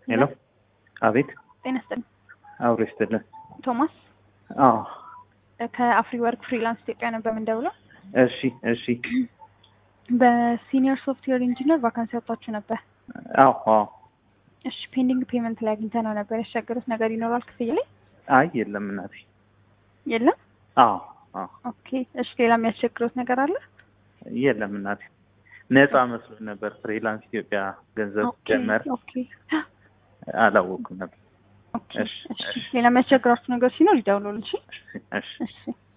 ሄሎ አቤት ጤና ይስጥልኝ። አብሮ ይስጥልን ቶማስ አዎ ከአፍሪ ወርክ ፍሪላንስ ኢትዮጵያ ነበር የምንደውለው። እሺ እሺ በሲኒየር ሶፍትዌር ኢንጂነር ቫካንሲ ያወጣችሁ ነበር። አዎ አዎ እሺ ፔንዲንግ ፔመንት ላይ አግኝተ ነው ነበር። ያስቸገሩት ነገር ይኖራል ክፍያ ላይ አይ የለም እናቴ የለም? አዎ አዎ ኦኬ እሺ ሌላ የሚያስቸግሩት ነገር አለ? የለም እናቴ ነፃ መስሎኝ ነበር ፍሪላንስ ኢትዮጵያ ገንዘብ ኦኬ ጀመር ኦኬ አላወኩም ነበር ኦኬ እሺ እሺ እሺ ሌላ የሚያስቸግራችሁ ነገር ሲኖር ይደውሉልን። እሺ እሺ እሺ